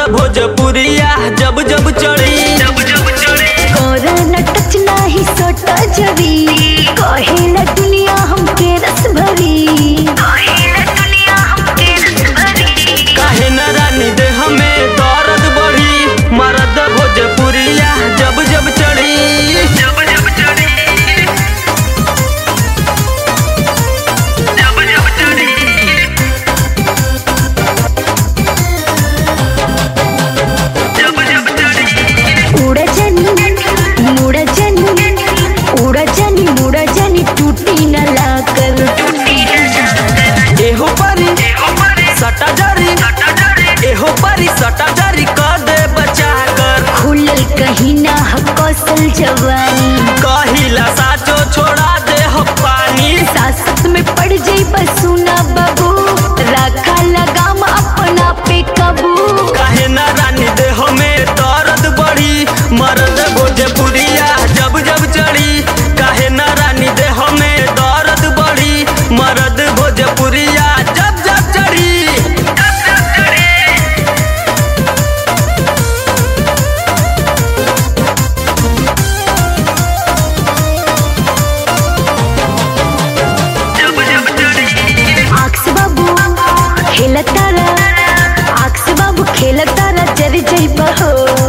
भोजपुरिया जब जब चढ़ी जब जब चढ़ी कोरोना टच नाही सोट जरी कहेला दुनिया हमके रस भरी कहेला दुनिया हमके रस भरी काहे न रानी दे हमें दर्द बढ़ी मरद भोजपुरिया जब जब चढ़ी जब जब चढ़ी जब जब चढ़ी जब जब चढ़ी उड़ जनी मुड़ जनी उड़ जनी मुड़ जनी टूटी न लाकर एहो परी सटा जरी एहो परी सटा जरी कर दे बचा कर खुलल कहीं ना ह कौशल जवानी कहिला साचो छोड़ा दे हो पानी सासत में पड़ जाई बसुना बाबू रखा लगाम अपना पे कबू काहे ना रानी दे हमें दर्द बढ़ी मर्द भोजपुरिया जब जब चढ़ी काहे ना रानी दे हमें दर्द बढ़ी मर्द भोजपुरिया जब जब चढ़ी जब जब चढ़ी जब जब चढ़ी आँख से बाबू खेलतारा आँख से बाबू खेलतारा जर जई बहो